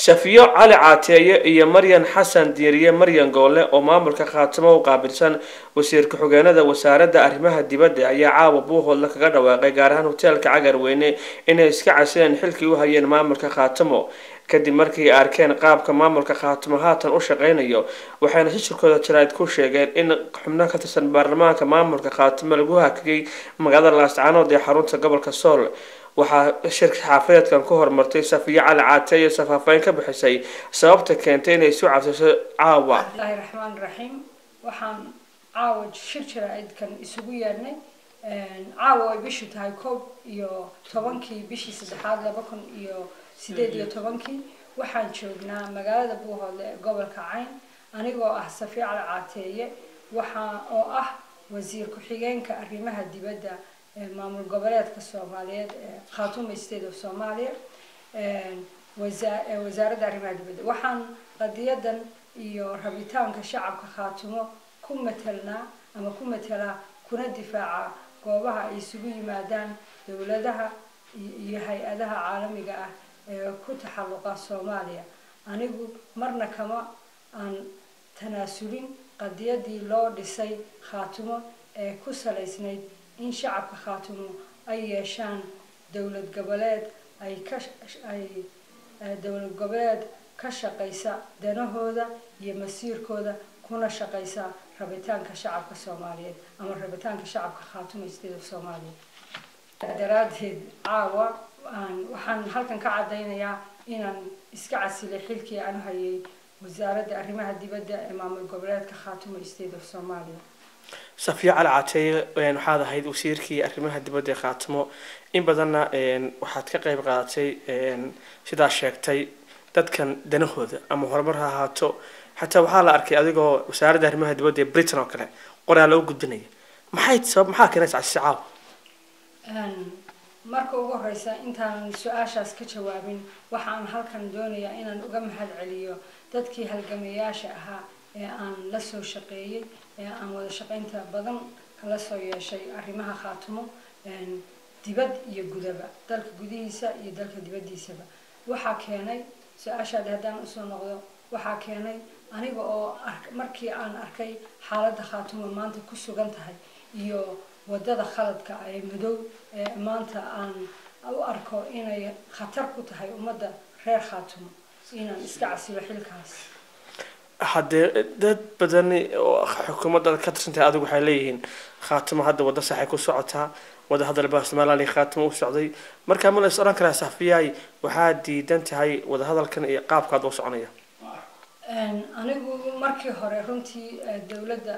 safiyo cali caateeye iyo maryan xasan diiriye maryan goole oo maamulka khaatimo u qaabilsan wasiir ku-xigeenada wasaaradda arrimaha dibadda ayaa caawa buuhoodla kaga dhawaaqay gaar ahaan hoteelka cagarweyne inay iska casileen xilkii u hayeen maamulka khaatimo kadib markii ay arkeen qaabka maamulka khaatimo haatan u shaqeynayo waxayna shishirkooda jaraa'id ku sheegeen in xubno ka tirsan baarlamaanka maamulka khaatimo lagu hakiyay magaalada laascaanood ee xarunta gobolka sool waxaa shirka xaafadeedkan ku horumartay safiyo cali caateeye safaafayn ka bixisay sababta keentay inay isu cabsiso caawa bismillahi raxmaan raxiim waxaan caawa shir jaraa'idkan isugu yeedhnay caawa ay bishu tahay koob iyo tobankii bishii saddexaad laba kun iyo sideed iyo tobankii waxaan joognaa magaalada buuhoodle ee gobolka cayn anigoo ah safiyo cali caateeye waxaa oo ah wasiir ku-xigeenka arrimaha dibadda maamul goboleedka soomaaliyeed ee khaatuma state of somalia wasaaradda arrimaha dibadda waxaan qadiyadan iyo rabitaanka shacabka khaatumo ku matelnaa ama ku matelaa kuna difaaca goobaha ay isugu yimaadaan dowladaha iyo hay-adaha caalamiga ah ee ku taxalluqa soomaaliya anigu marna kama aan tanaasulin qadiyadii loo dhisay khaatumo ee ku salaysnayd in shacabka khaatumo ay yeeshaan dowlad goboleed ay ka ay dowlad goboleed ka shaqaysa danahooda iyo masiirkooda kuna shaqaysa rabitaanka shacabka soomaaliyeed ama rabitaanka shacabka khaatuma state of soomaaliya daraaddeed caawa waxaan halkan ka caddaynayaa inaan iska casilay xilkii aan hayay wasaaradda arrimaha dibadda ee maamul goboleedka khaatuma state of somalia safiyo cali caateeye waxaad ahayd wasiirkii arrimaha dibadda ee khaatimo in badanna waxaad ka qeyb qaadatay sidaa sheegtay dadkan danahooda ama horumar ha ahaato xataa waxaa la arkay adigoo wasaaradda arrimaha dibadda ee britain oo kale qoraa loo gudbinaya maxay sabab maxaa keenaysa casisi caawa marka ugu horeysa intaanan su-aashaas ka jawaabin waxaan halkan doonayaa inaan uga mahad celiyo dadkii halgamayaasha ahaa ee aan la soo shaqeeyey ee aan wada shaqaynta badan kala soo yeeshay arrimaha khaatumo dibad iyo gudaba dalka gudihiisa iyo dalka dibaddiisaba waxaa keenay su-aashaadi haddaan usoo noqdo waxaa keenay aniga oo markii aan arkay xaaladda khaatumo maanta ku sugan tahay iyo wadada khaladka ee madow ee maanta aan u arko inay khatar ku tahay ummadda reer khaatumo inaan iska casilo xilkaas haddee dad badani oo xukuumadda ka tirsantahay adigu waxay leeyihiin khaatimo hadda waddo saxay ku socotaa wada hadal baa somaliland iyo khaatimo u socday markaa ma la is odhan karaa safiyaay waxaa diidan tahay wadahadalkan iyo qaabkaad u soconaya anigu markii hore runtii dowladda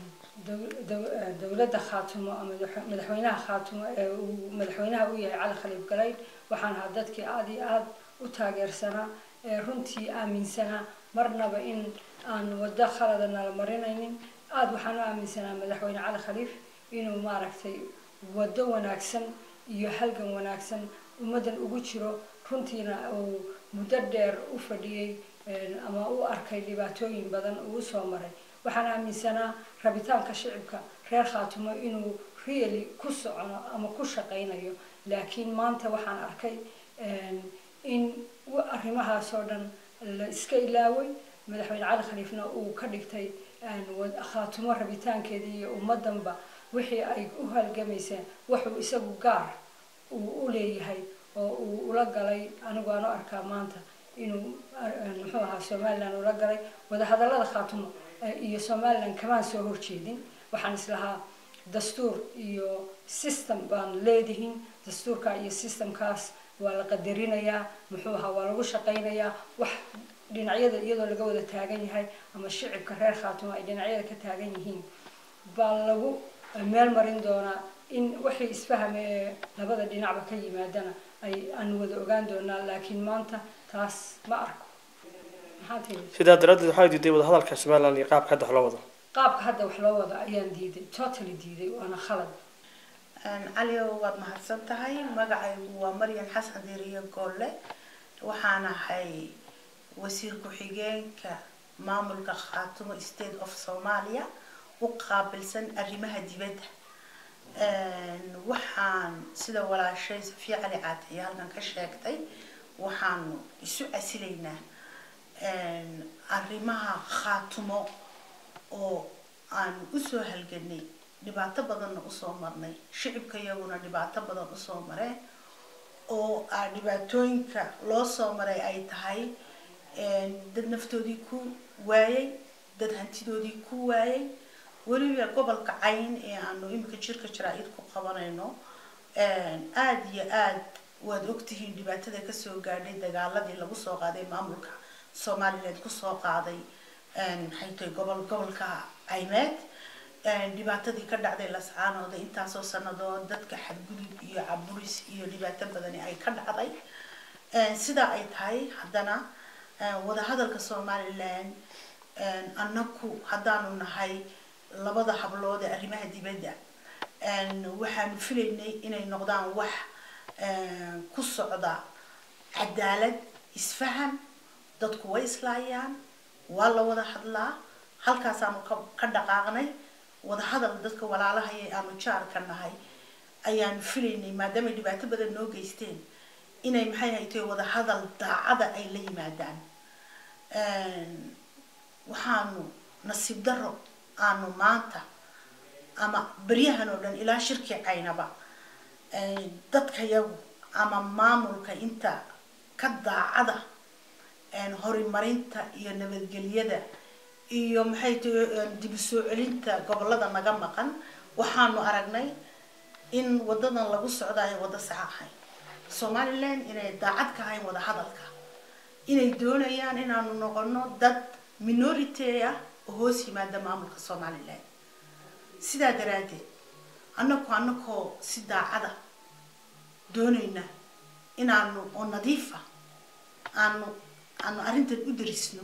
dowladda khaatumo ama madaxweynaha khaatumo ee uu madaxweynaha u yahay cali khaliif galayd waxaan ahaa dadkii aada iyo aada u taageersanaa ee runtii aaminsanaa marnaba in aan waddo khalada nala marinaynin aada waxaan u aaminsanaa madaxweyne cali khaliif inuu maaragtay waddo wanaagsan iyo halgan wanaagsan ummaddan ugu jiro runtiina uu muddo dheer u fadhiyey ama u arkay dhibaatooyin badan uu soo maray waxaan aaminsanaa rabitaanka shicibka reer khaatumo inuu really ku socono ama ku shaqaynayo laakiin maanta waxaan arkay in arrimahaas oo dhan la iska ilaaway madaxweyne cali khaliifna uu ka dhigtay khaatumo rabitaankeedii iyo ummaddanba wixii ay u halgamayseen wuxuu isagu gaar uu u leeyahay oo uu ula galay anigu aan u arkaa maanta inuu muxuu ahaa somaliland ula galay wadahadallada khaatumo iyo somaliland kamaan soo horjeedin waxaan islahaa dastuur iyo system baan leedihin dastuurka iyo systemkaas waa la qadarinayaa muxuu ahaa waa lagu shaqaynayaa wax dhinacyada iyadoo laga wada taagan yahay ama shicibka reer khaatumo ay dhinacyada ka taagan yihiin baa lagu meel marin doonaa in wixii isfahame ee labada dhinacba ka yimaadana ay aan wada ogaan doonaa laakiin maanta taas ma arko sidaa daraaddeed waxaa diiday wadahadalka somaliland iyo qaabka hadda wax loo wado qaabka hadda wax loo wado ayaan diiday totally diiday waana khalad caliyow waad mahadsan tahay magacaygu waa maryan xasan diriye goolle waxaan ahay wasiir ku-xigeenka maamulka khaatumo state of somalia u qaabilsan arrimaha dibadda waxaan sida walaashay safiya cali caataye halkan ka sheegtay waxaanu isu casilaynaa arrimaha khaatumo oo aan usoo halganay dhibaato badanna usoo marnay shicibka iyaguna dhibaato badan usoo mareen oo a dhibaatooyinka loo soo maray ay tahay dad naftoodii ku waayay dad hantidoodii ku waayay weliba gobolka cayn ee aanu imika jirka jaraa-id ku qabanayno aada iyo aad waad ogtihiin dhibaatada kasoo gaadhay dagaaladii lagu soo qaaday maamulka somaliland kusoo qaaday maxay tahay gobol gobolka caymeed dhibaatadii ka dhacday lascaanooda intaasoo sanadood dadka xadgudub iyo caburis iyo dhibaato badani ay ka dhacday sidaa ay tahay haddana wadahadalka somaliland annaku haddaanu nahay labada hablood ee arrimaha dibadda waxaanu filaynay inay noqdaan wax ku socda cadaalad isfaham dadku way islaayaan waa la wada hadlaa halkaasaanu ka dhaqaaqnay wadahadal dadka walaalahaya aanu jaarka nahay ayaanu filaynay maadaama dhibaato badan noo geysteen inay maxay haytay wadahadal daacada ay la yimaadaan waxaanu nasiib daro aanu maanta ama beryahan oo dhan ilaa shirkii caynaba dadka yagu ama maamulka inta ka daacada horimarinta iyo nabadgelyada iyo maxay tahay dib u soo celinta gobolada naga maqan waxaanu aragnay in wadadan lagu socda ay wada sax ahayn somaliland inay daacad ka ahayn wada hadalka inay doonayaan inaanu noqono dad minority ah oo hoos yimaada maamulka somaliland sidaa daraaddeed annaku annakoo si daacada doonayna inaanu oo nadiifa aanu aanu arrintan u darisno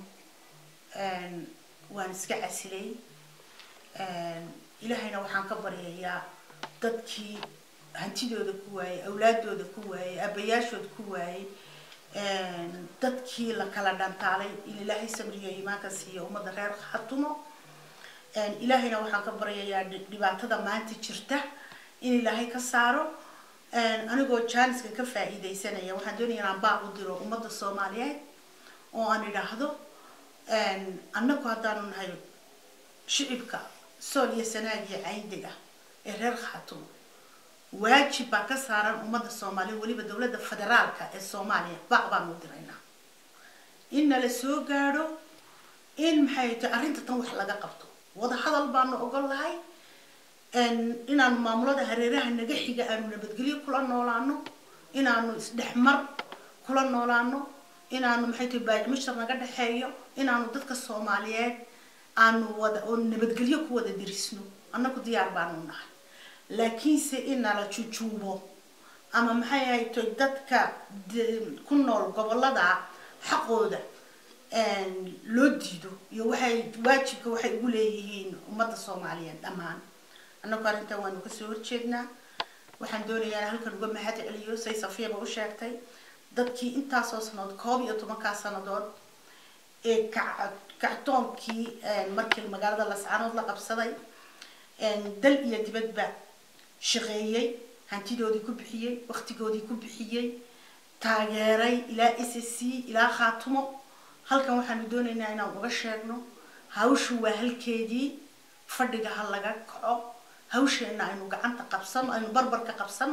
waan iska casilay ilaahayna waxaan ka baryayaa dadkii hantidooda ku waayey awlaadooda ku waayey aabbayaashooda ku waayey dadkii la kala dhantaalay in ilaahay samriyo iimaanka siiyo ummadda reer khatumo ilaahayna waxaan ka baryayaa dhibaatada maanta jirta in ilaahay ka saaro anigoo jaaniska ka faa'iidaysanaya waxaan doonaya inaan baaq u diro ummadda soomaaliyeed oo aan idhaahdo annagu haddaanu nahay shicibka sool iyo sanaagiyo cayndiga ee reer khaatumo waajib baa ka saaran ummadda soomaaliya weliba dowladda federaalka ee soomaaliya baaq baanu u diraynaa in nala soo gaadho in maxay tahay arrinta tan wax laga qabto wada hadal baanu ogol lahay inaanu maamulada hareeraha naga xiga aanu nabadgelyo kula noolaano inaanu isdhexmar kula noolaano inaanu maxay tahay baajmashar naga dhexeeyo inaanu dadka soomaaliyeed aanu wada oo nabadgelyo ku wada dirisno annagu diyaar baanu nahay laakiinse in nala jujuubo ama maxay ahayd dadka ku nool gobolada xaqooda loo diido iyo waxay waajibka waxay ugu leeyihiin ummadda soomaaliyeed dhammaan annagu arrintan waanu kasoo horjeednaa waxaan doonayaa halkan uga mahad celiyo say safiyaba u sheegtay dadkii intaasoo sanadood koob iyo tobankaa sanadood ee kactoonkii markii magaalada lascaanood la qabsaday dal iyo dibadba shaqeeyey hantidoodii ku bixiyey waktigoodii ku bixiyey taageeray ilaa s s c ilaa khaatumo halkan waxaanu doonaynaa inaan uga sheegno hawshu waa halkeedii fadhiga ha laga kaco hawsheenna aynu gacanta qabsano aynu barbarka qabsano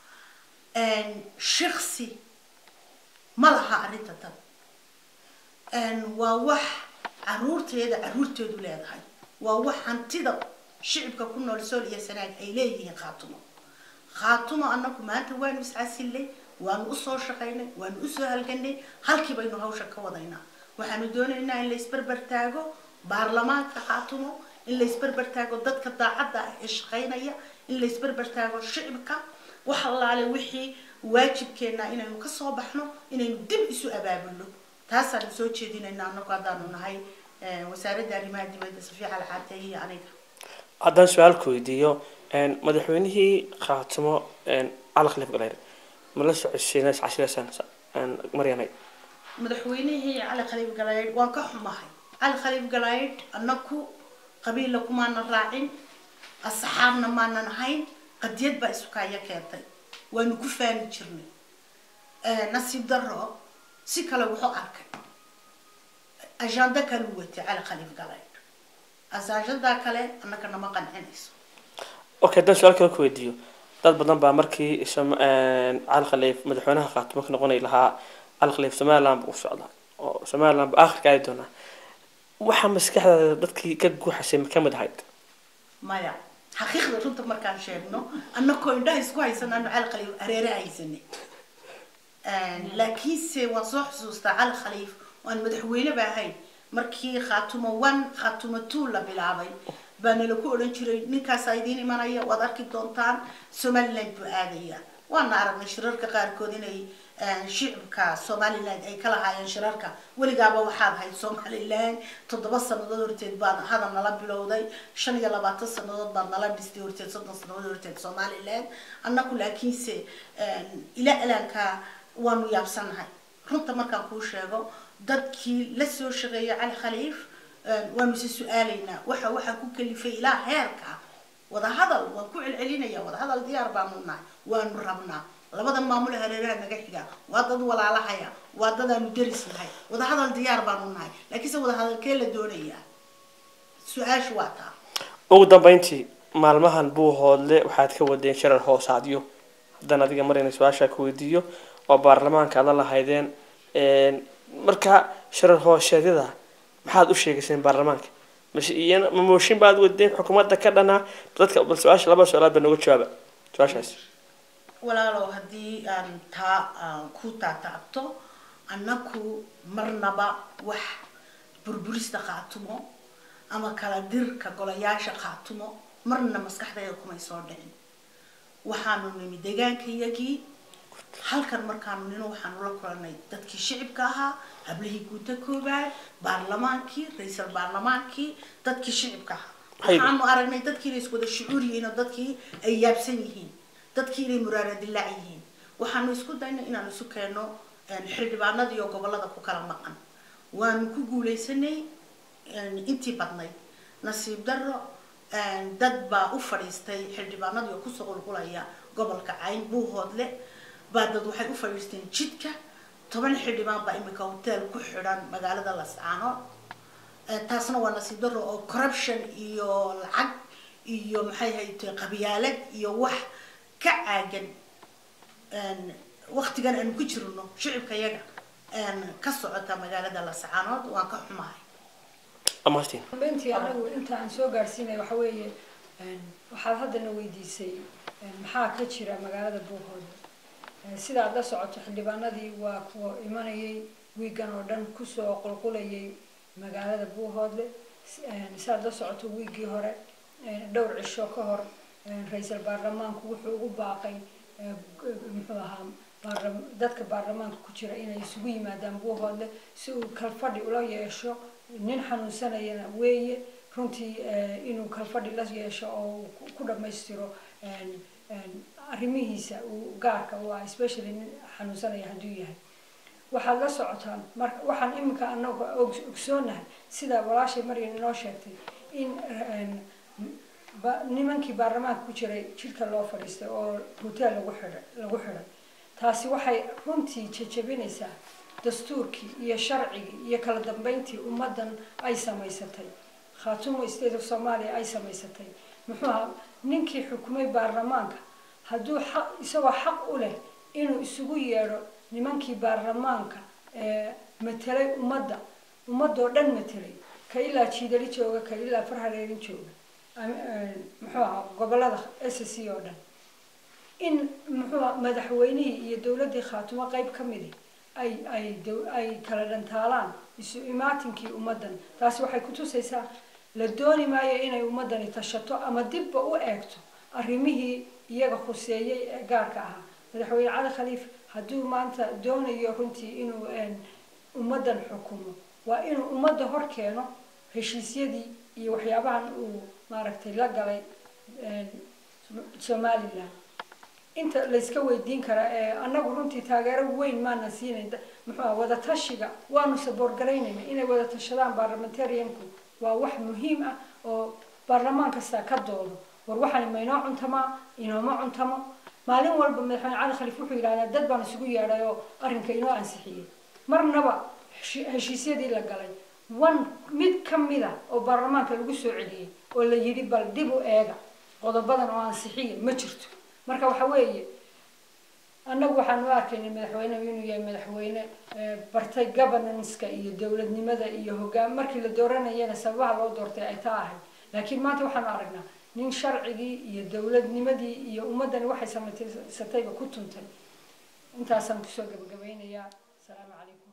shiksi ma laha arrinta tan waa wax caruurteeda caruurteedu leedahay waa wax hantida shicibka ku nool sool iyo sanaag ay leeyihiin khaatumo khaatumo annagu maanta waanu iscasillay waanu usoo shaqaynay waanu usoo halganay halkii baynu hawsha ka wadaynaa waxaanu doonaynaa in la isbarbar taago baarlamaanka khaatumo in la isbarbar taago dadka daacadda ah ee shaqaynaya in la isbarbar taago shicibka wax allaale wixii waajibkeenna inaynu kasoo baxno inaynu dib isu abaabulno taasaanu soo jeedinayna anagu haddaanu nahay wasaaradda arrimaha dibadda safiic alcaatey iyo aniga haddaan su-aalka weydiiyo madaxweynihii khaatimo cali khaliif galeyr ma la socodsiina cashireysaan maryanay madaxweynihii cali khaliif galaydh waan ka xumahay cali khaliif galaydh annaku qabiilla kumaanan raacin asxaabna maanan ahayn qadiyad baa isukaayo keentay waanu ku faani jirnay nasiib daro si kale wuxuu arkay ajanda kale u watay cali khaliif galay asaashadaa kale annaka nama qancinayso okay haddaan su-aal kale ku weydiiyo dad badan baa markii Som- een, cali khaliif madaxweynaha khaatimo ka noqonay lahaa cali khaliif somaliland buu u socdaa oo somaliland buu aakhirka aadi doonaa waxaa maskaxdaada dadkii ka guuxasay ma ka mid ahayd maya xaqiiqda runta markaan sheegno annakoo indhaha isku haysanaano cali khaliif areere haysanay laakiinse waan soo xusuustaa cali khaliif waan madaxweyne ba ahayn markii khaatumo one khaatumo two la bilaabay baa nala ku odhan jiray ninkaasaa idiin imanaya waad arki doontaan somaliland buu aadaya waana aragnay shirarka qaarkood inay shicibka somaliland ay ka lahaayeen shirarka weligaaba waxaad ahayd somaliland toddoba sanadood horteed baad hadal nala bilowday shan iyo labaatan sanadood baad nala dhistay horteed soddon sanadood horteed somaliland annaku laakiinse ilaa ilaanka waanu yaabsanahay runta markaan kuu sheego dadkii la soo shaqeeya cali khaliif waanu isa su-aalaynaa waxa waxaa ku kalifay ilaa heerka wadahadal waan ku celcelinaya wadahadal diyaar baanu nahay waanu rabnaa labada maamul hareeraha naga xiga waa dad walaalahaya waa dad aanu deris nahay wadahadal diyaar baanu nahay laakiinse wadahadalkee la doonayaa su-aashu waa taa ugu dambeyntii maalmahan buu hoodle waxaad ka wadeen shirar hoosaadyo haddaan adiga marayna su-aashaa ku weydiiyo oo baarlamaanka aad la lahaydeen marka shirar hooseedyada maxaad u sheegayseen baarlamaanka mise iyana ma mooshin baad wadeen xukuumadda ka dhanaa dadka bal su-aasha laba su-aalaad ba nooga jawaaba su-aashaas walaalow haddii aan taa aan ku taataabto annaku marnaba wax burburista khaatumo ama kala dirka golayaasha khaatumo marna maskaxdayda kumay soo dhicin waxaanu nimi deegaankayagii halkan markaanu nino waxaanu la kulanay dadkii shicibka ahaa hablihii guuta koobaad baarlamaankii ra-iisal baarlamaankii dadkii shicibka ahaa Haydi. waxaanu aragnay dadkii inay iswada shucuur yihiin oo dadkii ay yaabsan yihiin dadkii inay muraara dilaac yihiin waxaanu isku daynay inaanu isu keenno xildhibaanada iyo gobolada ku kala maqan waanu ku guuleysanay intii badnayd nasiib darro dad baa u fadhiistay xildhibaanadii oo kusoo qulqulaya gobolka cayn buuhoodle baa dad waxay u fadhiisteen jidka toban xildhibaan baa imika hotel ku xidhan magaalada lascaano taasna waa nasiib darro oo corruption iyo lacag iyo maxay haytay qabyaalad iyo wax ka caagan waktigan aanu ku jirno shicibka yaga ka socota magaalada lascaanood waan ka xumahay amartin dambeyntii anagu inta aan soo gaadhsiinay waxa weeye waxaad haddana weydiisay maxaa ka jira magaalada buuhooda sidaad la socoto xildhibaanadii waa kuwa imanayay wiigan oo dhan kusoo qulqulayay magaalada buuhoodle sidaad la socoto wiiggii hore dhowr cisho ka hor ra-iisal baarlamaanku wuxuu ugu baaqay muxuu ahaa baarlam- dadka baarlamaanka ku jira inay isugu yimaadaan buuhoodle si uu kalfadhi ula yeesho nin xanuunsanayana weeye runtii inuu kalfadhi la yeesho oo uu ku- ku dhammaystiro arrimihiisa uu gaarka u ah especially nin xanuunsanaya hadduu yahay waxaad la socotaan mar waxaan iminka anaga og- ogsoonahay sida walaashay maryan inoo sheegtay in ba- nimankii baarlamaanka ku jiray jidhka loo fadhiistay oo hotel lagu xidhay lagu xidhay taasi waxay runtii jajabinaysaa dastuurkii iyo sharcigii iyo kala dambeyntii ummaddan ay samaysatay khaatumo state of somalia ay samaysatay muxuu ahaa ninkii xukumay baarlamaanka hadduu xaq isagoo xaq u leh inuu isugu yeedho nimankii baarlamaanka ee matelay ummadda ummadoo dhan matelay ka ilaa jiidali jooga ka ilaa farhareerin jooga am- ee, muxuu ahaa gobolada s c oo dhan in muxuu ahaa madaxweynihii iyo dowladdii khaatumo qayb ka midi ay ay dow- ay kala dhantaalaan isu imaatinkii ummaddan taasi waxay kutusaysaa la dooni maayo inay ummaddani tashato ama dibba u eegto arrimihii iyaga khuseeyey ee gaarka ahaa madaxweyne cali khaliif hadduu maanta doonayo runtii inuu een, ummaddan xukumo waa inuu ummadda hor keeno heshiisyadii iyo waxyaabahan uu maaragtay la galay een, somaliland inta layska weydiin karaa ee annagu runtii taageero weyn maana siinayn da- muxuu aha wadatashiga waanu saboorgaraynayna inay wada tashadaan baarlamentarianku waa wax muhiim ah oo baarlamaan kasta ka doodo war waxani ma inoo cuntamaa inooma cuntamo maalin walba madaxweyne cali khaliif wuxuu yidhahdaa dad baan isugu yeedhay oo arrinka inoo ansixiyey marnaba heshi- heshiisyadii la galay one mid ka mida oo baarlamaanka lagu soo celiyey oo la yidhi bal dib u eega qodobadan oo ansixiya ma jirto marka waxa weeye annagu waxaan u arkaynay madaxweynehu inuu yahay madaxweyne bartay governance-ka iyo dowladnimada iyo hogaan markii la dooranayana sababaha loo doortay ay taa ahayd laakiin maanta waxaanu aragnaa nin sharcigii iyo dowladnimadii iyo ummaddani waxay samaysatayba ku tuntay intaasaan kusoo gabagabaynayaa asalaamu calaykum